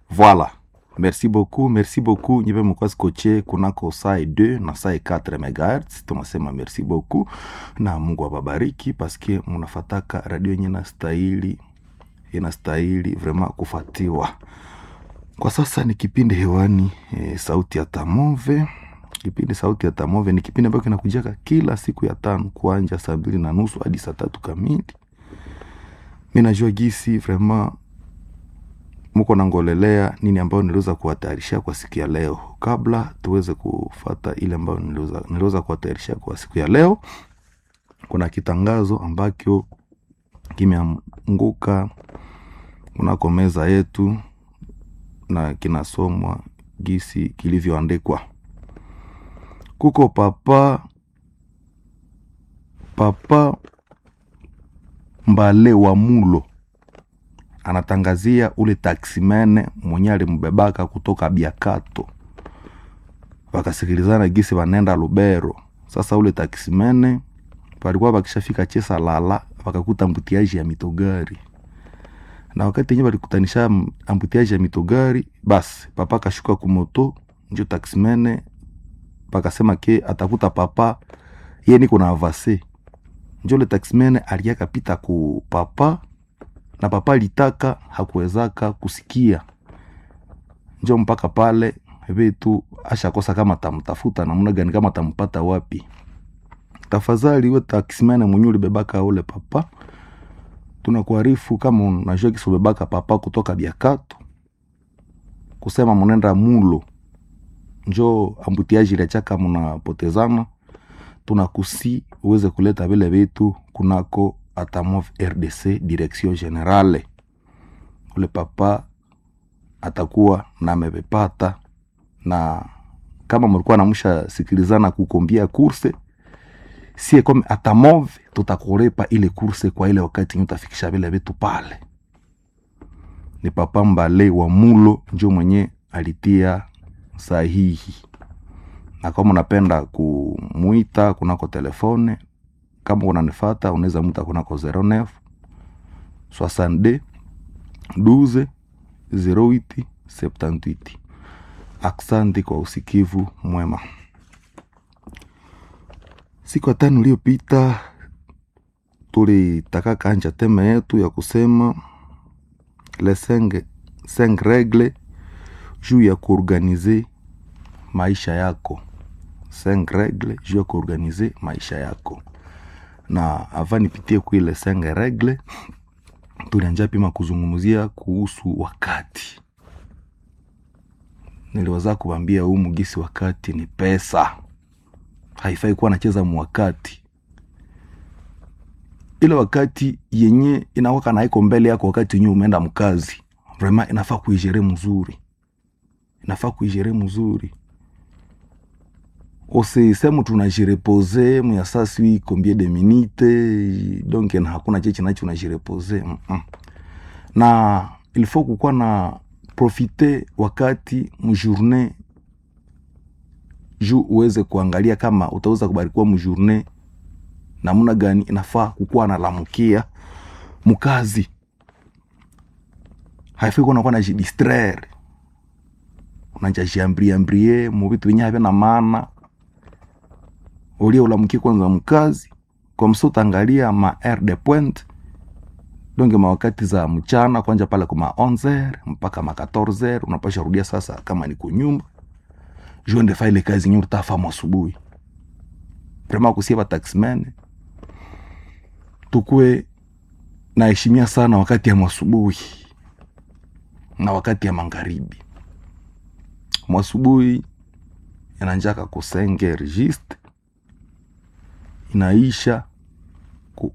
Voilà. Merci beaucoup, merci beaucoup. Nyipe mkuwa skoche kunako saa 2 na saa 4 MHz. Tunasema merci beaucoup na Mungu awabariki paske munafataka radio yenye inastahili inastahili vraiment kufatiwa. Kwa sasa ni kipindi hewani e, sauti ya Tamove. Kipindi sauti ya Tamove ni kipindi ambacho kinakujaka kila siku ya tano kuanja saa mbili na nusu hadi saa tatu kamili. Mi najua gisi vraiment muko nangolelea nini ambayo niliweza kuwatayarishia kwa siku ya leo. Kabla tuweze kufata ile ambayo niliweza, niliweza kuwatayarishia kwa siku ya leo, kuna kitangazo ambacho kimeanguka kunako meza yetu na kinasomwa gisi kilivyoandikwa. Kuko papa papa Mbale wa Mulo anatangazia ule taksimene mwenye alimbebaka kutoka Biakato, wakasikilizana gisi wanenda Lubero. Sasa ule taksimene walikuwa wakishafika Chesa lala, wakakuta ambutiaji ya mitogari, na wakati yenyewe walikutanisha ambutiaji ya mitogari, basi papa kashuka kumoto, njo taksimene pakasema ke atakuta papa ye niko na avase, njo le taksimene aliyakapita ku papa na papa litaka hakuwezaka kusikia, njo mpaka pale vitu ashakosa kama tamtafuta namna gani, kama tampata wapi. Tafadhali we taksimene mwenye ulibebaka ule papa, tunakuarifu kama unajua kisi ubebaka papa kutoka Biakato kusema munenda Mulo, njo ambutiaji lechaka munapotezana, tunakusi uweze kuleta vile vitu kunako Atamov RDC direction generale. Ule papa atakuwa na amevipata, na kama mlikuwa namusha sikilizana kukombia kurse sie kome Atamov tutakulipa ile kurse kwa ile wakati nyo utafikisha vile vitu pale. Ni papa Mbale wa Mulo njo mwenye alitia sahihi, na kama unapenda kumuita kunako telefone kama unanifata unaweza muta kunako 09 62 12 08 78. Aksanti kwa usikivu mwema. Siku ya tano iliyopita tulitaka kanja teme yetu ya kusema le cinq, cinq regle juu ya kuorganize maisha yako. Cinq regle juu ya kuorganize maisha yako na ava nipitie kuile senge regle, tulianja pima kuzungumzia kuhusu wakati. Niliweza kuwambia huu mugisi, wakati ni pesa, haifai kuwa nacheza mwakati. Ile wakati yenye inawaka na iko mbele yako, wakati yenye umeenda mkazi, vraiment inafaa kuijere mzuri, inafaa kuijere mzuri usisemu tunajirepose muyasasi combien de minute donc na hakuna cheche nacho unajirepose mm -mm. na il faut kukuwa na profite wakati mjourne juu uweze kuangalia kama utaweza kubarikiwa mjourne namuna gani inafaa kukuwa nalamukia mkazi haifai kuwa nakuwa najidistraire unajajiambriambrie muvitu venye havya na maana ulia ulamukie kwanza mkazi kwa msa utaangalia ma air de point donge mawakati za mchana kwanja pale kuma 11 mpaka ma 14 unapasha rudia sasa kama ni kunyumba juende fa ile kazi nyuri tafamu asubuhi vrema kusia ba taxmen tukue naheshimia sana wakati ya mwasubuhi na wakati ya magharibi mwasubuhi inanjaka kusenge registre inaisha ku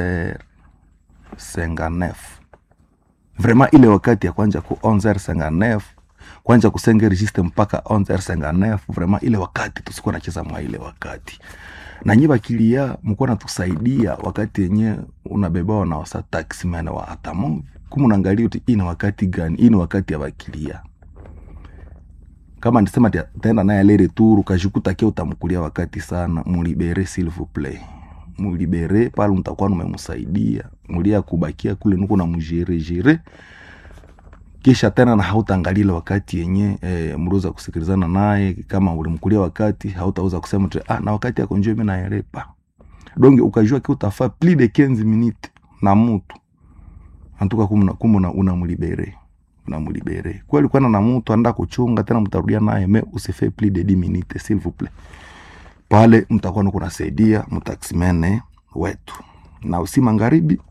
11h59 vraiment ile wakati ya kwanja ku 11h59 kwanja kusenge registre mpaka 11h59 vraiment ile wakati tusikuwa nacheza mwa ile wakati na nyi bakilia mkuwa natusaidia wakati yenye unabebawa na wasa taximan wa Atamov kumu naangalia uti ini wakati gani ini wakati ya bakilia kama nisema taenda naye ale retour ukajikuta kia utamkulia wakati sana, mulibere s'il vous plaît, mulibere pale, mtakuwa numemsaidia mulia kubakia kule nuko na mujere jere kisha tena na hautaangalile wakati yenye e, mliweza kusikilizana naye kama ulimkulia wakati hautaweza kusema tu ah, na wakati yako njoo mimi naelepa donge ukajua ki utafaa plus de 15 minutes na mtu antuka kumuna kumuna unamlibere unamlibere kweli kwana na mtu anda kuchunga tena mtarudia naye me usife plus de 10 minutes s'il vous plaît pale mtakuwa nuko nasaidia mtaksimene wetu na usi magharibi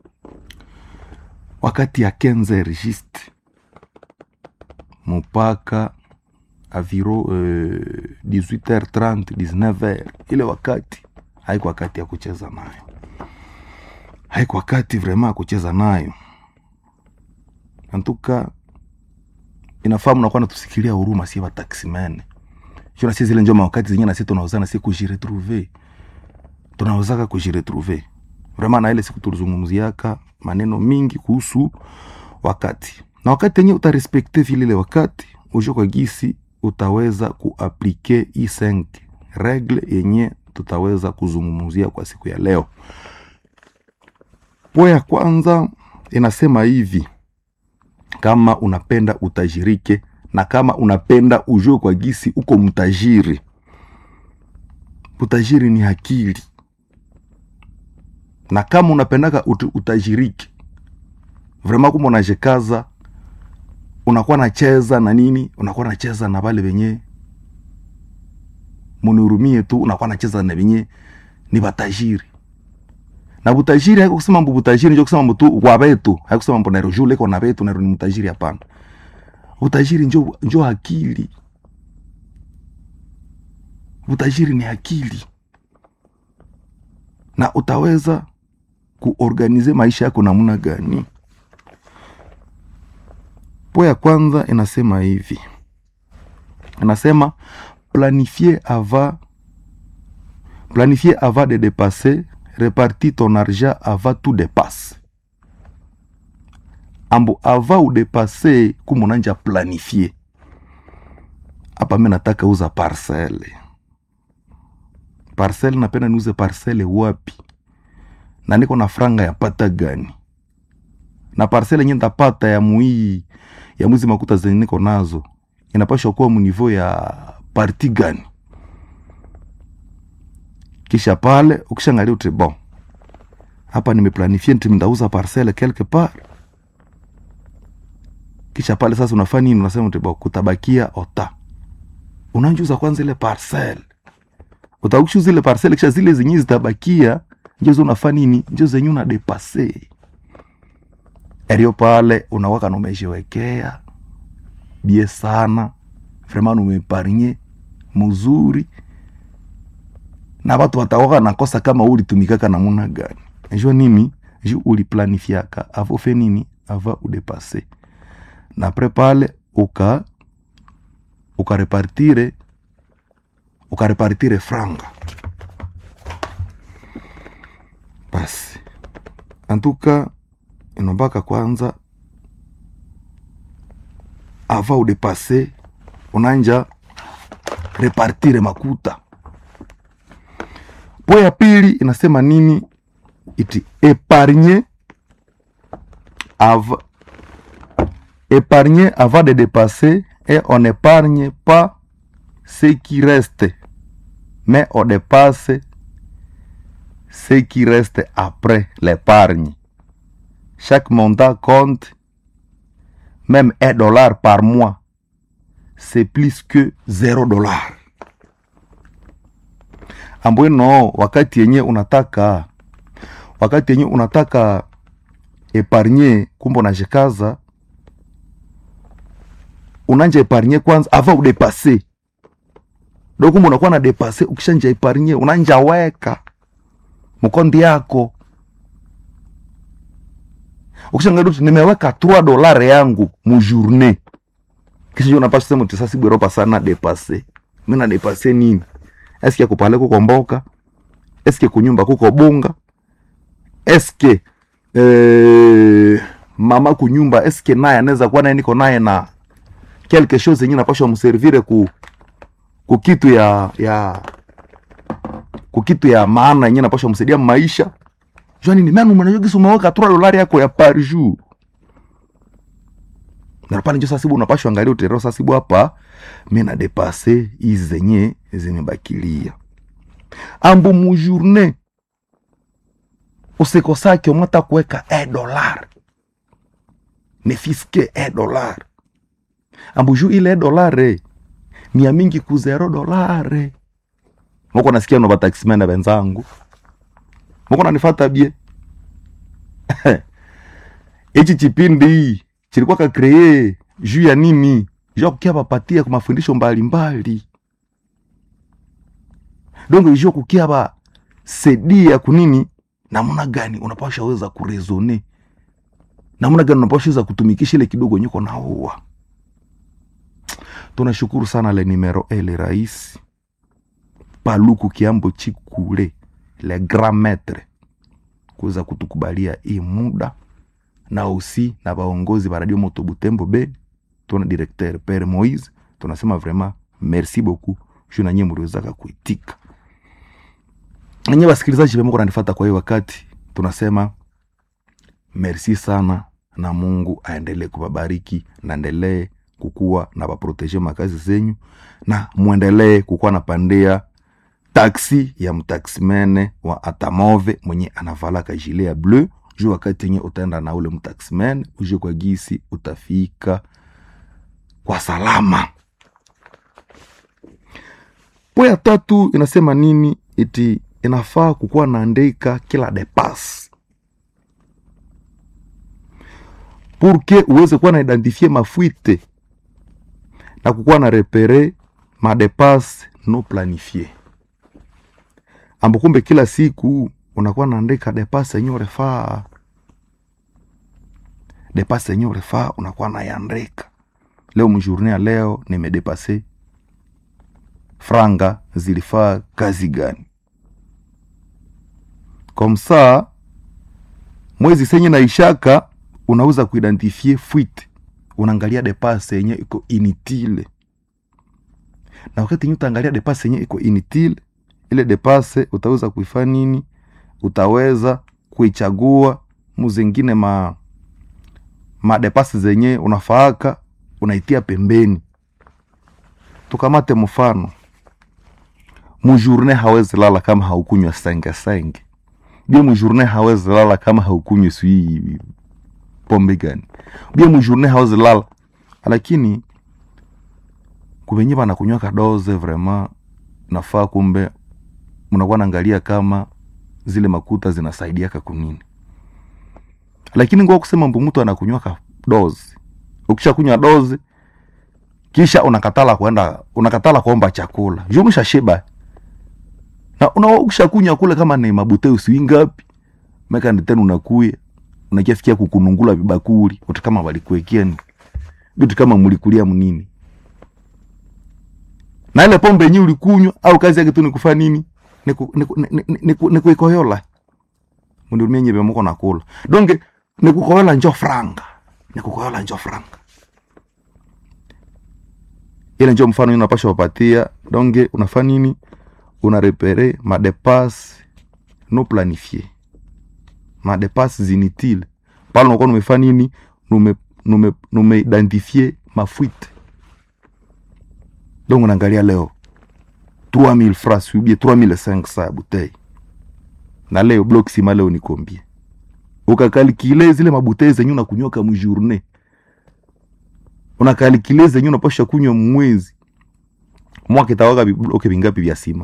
wakati ya 15 registre mpaka aviro euh, 18h30 19h ile wakati haiko wakati ya kucheza nayo haiko wakati vrema ya kucheza nayo antuka inafaa mnakuwa natusikilia huruma sie wataksimene shona sie zile njoma wakati zenye nasi tunaozana si kujiretrouve tunaozaka kujiretrouve vrema na ile siku tulizungumziaka maneno mingi kuhusu wakati na wakati yenye utarespekte vile ile wakati ujo kwa gisi utaweza kuaplike hii 5 regle yenye tutaweza kuzungumzia kwa siku ya leo po ya kwanza inasema hivi kama unapenda utajirike na kama unapenda ujue kwa gisi uko mtajiri utajiri ni akili na kama unapendaka ut utajirike vrema kuma unajikaza unakuwa nacheza na nini unakuwa nacheza na vale venye munihurumie tu unakuwa nacheza na venye ni batajiri na butajiri haiko kusema mbu butajiri njo kusema mtu wa betu haiko kusema mbu nairo jule ko na betu nairo ni mtajiri hapana butajiri njo njo akili butajiri ni akili na utaweza kuorganize maisha yako namna gani po ya kwanza inasema hivi inasema planifier avant planifier avant de dépasser reparti ton argent avant tout dépasse ambo avant udepase kumunanja planifier hapa mi nataka uza parcele parcele napenda niuze parcele wapi na niko na franga ya pata gani na parcele yenye ntapata ya muii ya mwizi makuta zenye niko nazo inapashwa kuwa munivo ya parti gani kisha pale ukishangalia uti bon hapa nimeplanifie nti ndauza parcele quelque part kisha pale sasa unafanya nini unasema uti bon kutabakia ota unanjuza kwanza ile parcele utakushu zile parcele kisha zile zenye zitabakia njozo unafanya nini njo zenye una depase erio pale unawaka numeshiwekea bie sana vraiment numeparnye muzuri na watu watawaka nakosa kama ulitumikaka namuna gani jo nini ju uliplanifiaka avo fe nini ava udepase na apres pale uka ukarepartire ukarepartire franga basi antuka inombaka kwanza ava udepase unanja repartire makuta po ya pili inasema nini iti épargner av épargner avant de dépasser et on n'épargne pas ce qui reste mais on dépasse ce qui reste après l'épargne chaque montant compte même un dollar par mois c'est plus que zero dollar ambweno wakati yenye unataka wakati yenye unataka epargne kumbe unajikaza unanja epargne kwanza ava udepase do kumbe unakuwa na depase ukishanja epargne unanja weka mkondi yako ukishangalia tu nimeweka 3 dolare yangu mujourne kisha unapasha sema tisasi bweropa sana depase mi na depase nini eske kupale kuko mboka eske kunyumba kuko bunga eske eh, mama kunyumba eske naye anaweza kuwa naye niko naye na quelque chose yenye napashwa mservire ku kukitu ya ya kukitu ya maana yenye napashwa msaidia maisha jua nini manu mwanajogisi umeweka 3 dolari yako ya par jour na pale njo sasibu unapashwa angalia utereo sasibu hapa mi na depase hizi zenye zimebakilia ambu mujourne usikosake umata kuweka e dolar nefiske e dolar ambu juu ile e dolare mia mingi ku zero dolare moko nasikia no bataximene benzangu moko nanifata bie ichi chipindi chilikuwa kakree juu ya nini juu ya kukia bapatia kwa mafundisho mbalimbali donc juu ya kukia ba sedia kunini namna gani unapasha weza kurezone namna gani unapasha weza kutumikisha ile kidogo nyuko naua tunashukuru sana le numero ele rais paluku kiambo chikule le grand maître kuweza kutukubalia hii muda na usi na baongozi ba radio moto butembo be tuna directeur pere moise tunasema vraiment merci beaucoup juu nanyie mliwezaka kuitika nanyi wasikilizaji vema kunanifata kwa hiyo wakati tunasema merci sana na mungu aendelee kuwabariki naendelee kukuwa na baproteje makazi zenyu na mwendelee kukuwa na pandia taksi ya mtaksimene wa atamove mwenye anavalaka jile ya bleu juu wakati yenye utaenda na ule mtaksimene uje kwa gisi utafika kwa salama po ya tatu inasema nini iti inafaa kukuwa naandika kila depas purke uweze kuwa na identifie mafuite na kukuwa na repere madepas no planifie ambo kumbe kila siku unakuwa naandika depas yenye urefaa depas yenye urefaa unakuwa nayandika leo mjourne ya leo nimedepase franga zilifaa kazi gani komsa mwezi senye na ishaka unaweza kuidentifie fuite unaangalia depase yenye iko initile na wakati yenye utaangalia depase yenye iko initile ile depase utaweza kuifa nini utaweza kuichagua muzingine ma madepase zenye unafaaka unaitia pembeni tukamate mfano mujourne hawezi lala kama haukunywa senge senge bia mujourne hawezi lala kama haukunywa sui pombe gani bia mujourne hawezi lala lakini kuvenye banakunywa kadoze vraiment nafaa kumbe mnakuwa naangalia kama zile makuta zinasaidiaka kunini lakini ngwa kusema mbu mtu anakunywa ka dozi ukisha kunywa dozi kisha unakatala kwenda unakatala kuomba chakula juu umeshashiba na una ukishakunywa kule kama ni mabute usiwi ngapi meka ndi tena unakuya unakiasikia kukunungula vibakuli uti kama walikuwekea ni vitu kama mlikulia mnini na ile pombe yenyewe ulikunywa au kazi yake tu ni kufanya nini ni ku- ni ku- ni- ni- ni ku- ni kuikoyola mundumia nyebe moko nakula donge ni kukoyola njo franga ni kukoyola njo franga ile njo mfano unapasha wapatia donge unafaa nini unarepere madepas no planifie madepas zinitile pale unakuwa numefaa nini nume nume numeidentifie mafuite donc unaangalia leo 3000 francs ubie 3500 ya butei na leo block sima leo ni combien ukakalikile zile mabutei zenye unakunywa mjourne unakalikile zenye unapasha kunywa mwezi mwaka itawaka vibloke vingapi vya sima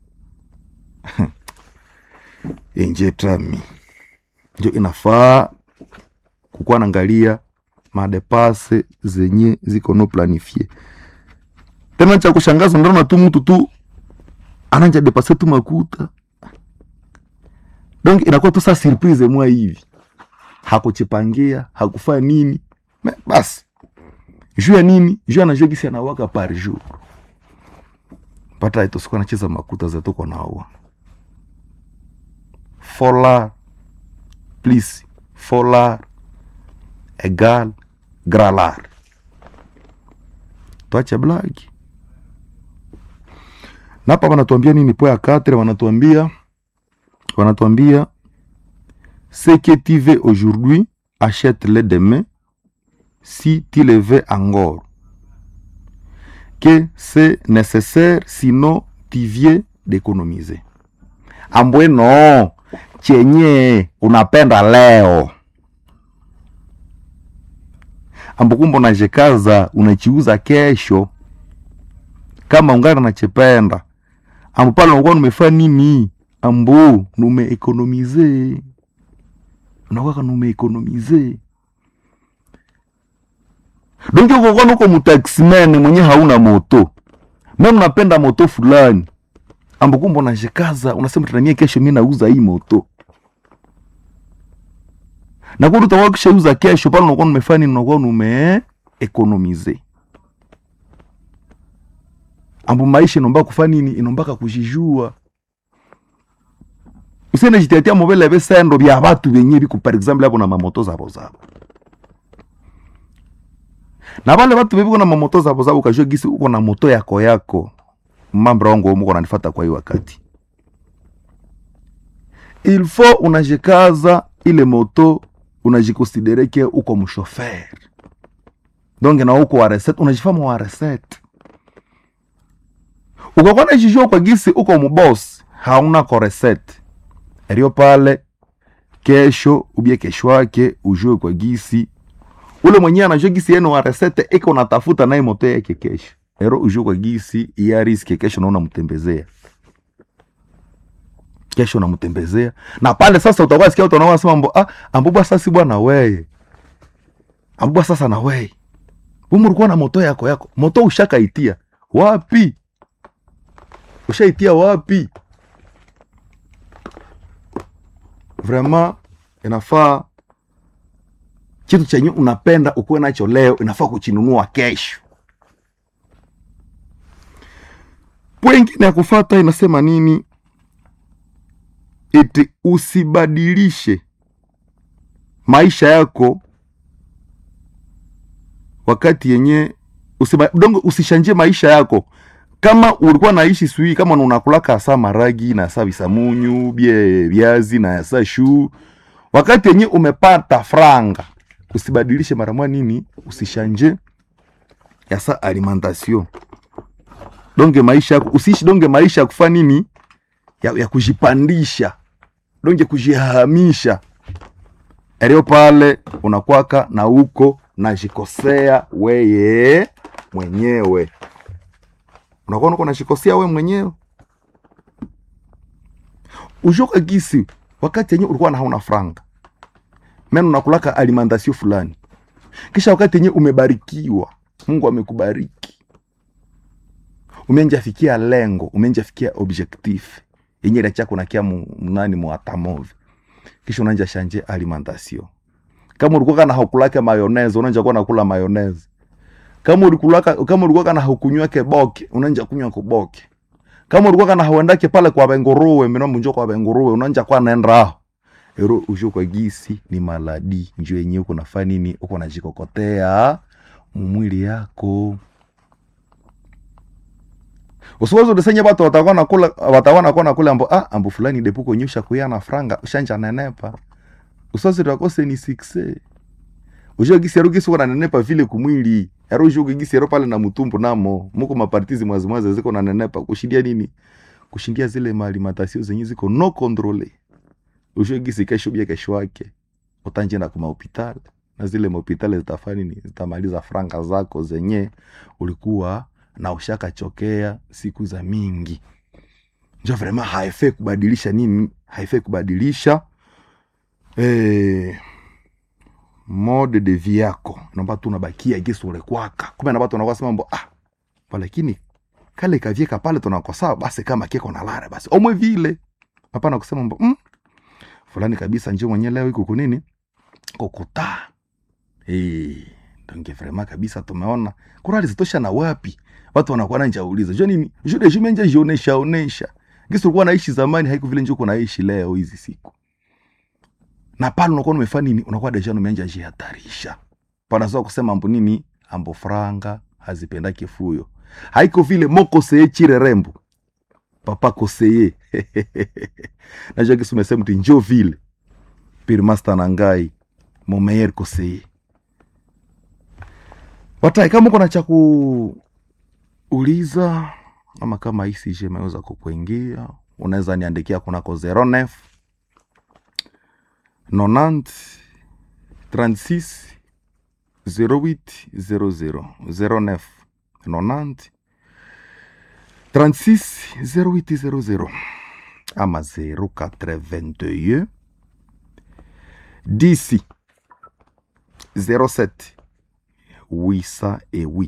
enje tami njo inafaa kukuwa naangalia madepase zenye ziko no planifie tena cha kushangaza ndaona tu mtu tu ananja depase tu makuta donc inakuwa tu sa surprise mwa hivi hakuchipangia hakufaa nini Me, basi juu ya nini juu anajua gisi anawaka par jour pata itosikuwa nacheza makuta zetuko naua folar plus folar egal gralar twache blagi napa wanatuambia nini po ya katre wanatuambia wanatuambia ce que tu veux aujourd'hui achète le demain si tu le veux encore que c'est nécessaire sinon tu viens d'économiser ambwe no chenye unapenda leo ambo kumbe unajikaza unachiuza kesho kama ungana nachependa ambo pale unakuwa numefanya nini ambo numeekonomize unakwaka numeekonomize donki ukokuwa nuko mutaximene mwenye hauna moto meme unapenda moto fulani ambo kumbe unajikaza unasema tunamie kesho mi nauza hii moto na kweli utakuwa kishauza kesho pale unakuwa numefanya nini unakuwa nume economize ambo maisha inomba kufanya nini inombaka kujijua usiende jitetea mobile besendo bya batu benye biku par exemple abo na mamoto zabo zabo na bale batu bebiko na mamoto zabo zabo kajua gisi uko na moto yako yako mambo wangu umuko nanifata kwa hii wakati il faut unajikaza ile moto unajikonsidere ke uko mshofer donc na uko wa recette unajifama wa recette ukakuwa najijua kwa gisi uko mboss hauna ko recette erio pale kesho ubie kesho yake ujue kwa gisi ule mwenyewe anajua gisi yenu wa recette iko natafuta naye moto yake kesho ero ujue kwa gisi iya riski kesho naona mtembezea kesho namtembezea na pale sasa utakuwa sikia watu wanaosema mambo ah ambubwa sasa bwana weye ambubwa sasa na weye wewe ulikuwa na moto yako yako moto ushakaitia wapi ushaitia wapi vraiment inafaa kitu chenye unapenda ukuwe nacho leo inafaa kuchinunua kesho pwengine ya kufata inasema nini eti usibadilishe maisha yako wakati yenye usiba, dongo usishanje maisha yako kama ulikuwa naishi sui kama unakulaka asa maragi na asa bisamunyu bie viazi na asa shu wakati yenye umepata franga usibadilishe maramwa nini usishanje yasa alimentation donge maisha yako usiishi donge maisha ya kufa nini ya, ya kujipandisha donge kujihamisha elio pale unakwaka na uko najikosea weye mwenyewe unakuwa uko najikosea we mwenyewe ushoka gisi wakati yenye ulikuwa na hauna franga mena unakulaka alimentation fulani kisha wakati yenye umebarikiwa mungu amekubariki umenjafikia lengo umenjafikia objectif yenye ilachako nakia mnani mwatamove kisha unanja shanje alimentation kama ulikuwa kana haukulake mayonnaise unanja kuwa nakula mayonnaise kama ulikulaka kama ulikuwa kana haukunywake boke unanja kunywa kuboke kama ulikuwa kana hauendake pale kwa benguruwe mino munjo kwa benguruwe unanja kwa naenda aho ero usho kwa gisi ni maladi njo yenyewe uko nafanya nini uko najikokotea mumwili yako usiwezi udisenya batu watakuwa nakula watakuwa nakuwa nakula ambo ah ambo fulani depuko nyusha kuyana franga ushanja nenepa usiwezi takose ni sikse ujo gisi ero gisi wana nenepa vile kumwili ero ujo gisi ero pale na mutumbu namo muko mapartizi mwazi mwazi ziko na nenepa kushindia nini kushindia zile malimentation zenye ziko no controle ujo gisi kesho bia kesho yake utanje na kuma hospitali na zile mahopitali zitafanya nini zitamaliza franga zako zenye ulikuwa na ushakachokea siku za mingi njo vrema haifai kubadilisha nini haifai kubadilisha eh, mode de vie yako naomba tu unabakia gisi ulekwaka kumbe na watu wanakuwa sema mambo ah pa lakini kale kavyeka pale tunakosaa basi kama keko na lare basi omwe vile hapana kusema mambo mm, fulani kabisa njo mwenye leo iko kunini kokuta eh donge vrema kabisa tumeona kurali zitosha na wapi watu wanakuwa na njauliza jo nini jo de jume nje jionesha onesha gisi ulikuwa naishi zamani haiko vile njoo kunaishi leo hizi siku na pale unakuwa umefanya nini unakuwa deja umeanja jihatarisha panazoa kusema ambo nini ambo franga hazipendake fuyo haiko vile moko seye chire rembo papa koseye najua gisi umesema mti njo vile pirmasta na ngai mon meilleur conseiller watai kama uko na cha kuuliza ama kama ICG imeweza kukuingia unaweza niandikia kunako 09 90 36 08 00 09 90 36 08 00 ama 082 10 07 808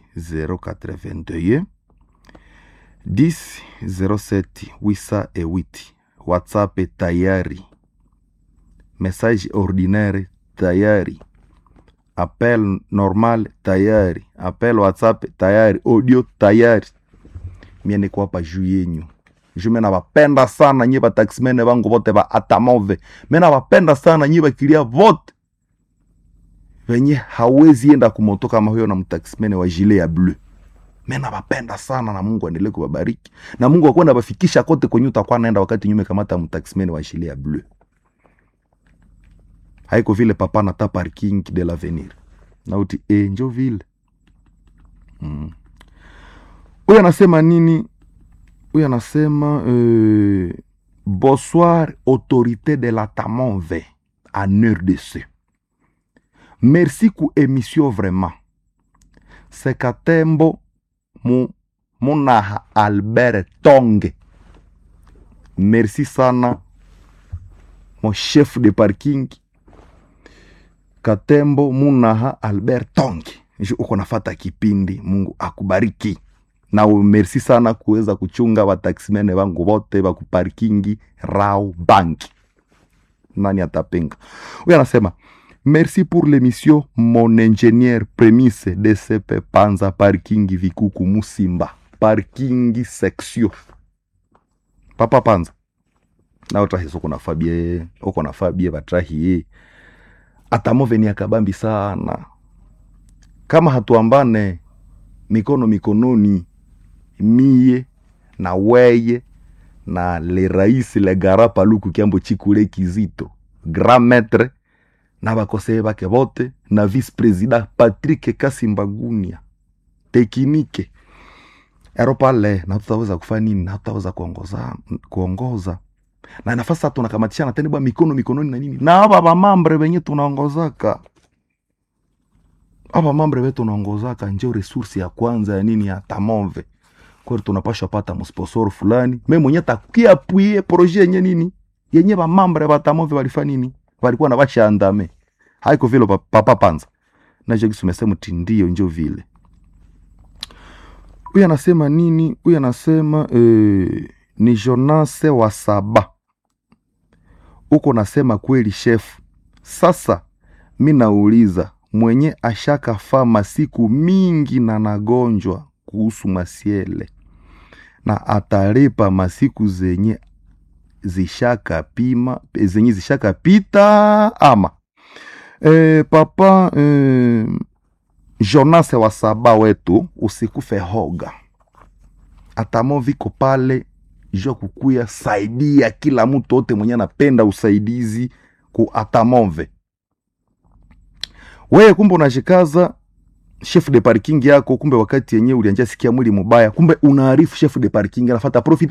082 10 07 808 whatsapp tayari message ordinaire tayari appel normal tayari appel whatsapp tayari audio tayari mie niko hapa juu yenyu juu me nabapenda sana nyie bataximene bangu bote ba atamove me nabapenda sana nyie bakilia vote venye hawezi enda kumoto kama huyo na mtaximene wa jile ya bleu me nabapenda sana na mungu aendelee kubabariki na mungu akwenda bafikisha kote kwenye utakuwa naenda wakati nyume kamata mtaximene wa jile ya bleu haiko vile papa nata parking de l'avenir nauti e njo vile mm. huyu anasema nini huyu anasema euh, bonsoir autorité de la tamonve en rdc merci ku émission vraiment sekatembo mu munaha albert tonge merci sana mon chef de parking katembo munaha albert tonge Ju uko nafata kipindi mungu akubariki na merci sana kuweza kuchunga wataximene wangu wote wakuparkingi rao banki nani atapinga huyu anasema merci pour l'émission mon ingénieur prémisse dcp panza parkingi vikuku musimba parkingi section papa panza na utrahiso kuna fabie uko na fabie batrahie atamoveni akabambi sana kama hatuambane mikono mikononi mie na weye na le rais le gara paluku kiambo chikule kizito grand maître na bakoseye bake bote na vice président patrick kasimbagunia tekinike ero pale na tutaweza kufanya nini na tutaweza kuongoza kuongoza na nafasi sasa tunakamatishana tena bwa mikono mikononi na nini na aba bamambre benye tunaongozaka aba mambre betu tunaongozaka njo resource ya kwanza ya nini ya tamove kweli tunapashwa pata msponsor fulani me mwenye takiapuie proje yenye nini yenye bamambre batamove balifanya nini balikuwa na bashandame haiko vile pa- papa panza nacho kisumesema ti ndio njo vile huyu anasema nini huyu anasema eh, ni jonase wa saba uko nasema kweli shefu sasa mi nauliza mwenye ashakafaa masiku mingi na nagonjwa kuhusu masiele na atalipa masiku zenye zishakapima zenye zishakapita ama e, papa e, jonase wa saba wetu usikufe hoga atamo viko pale jo kukuya saidia kila mtu ote mwenye anapenda usaidizi ku atamove weye kumbe unashikaza chef de parking yako kumbe wakati yenyewe ulianja sikia mwili mubaya kumbe unaarifu chef de parking anafata profite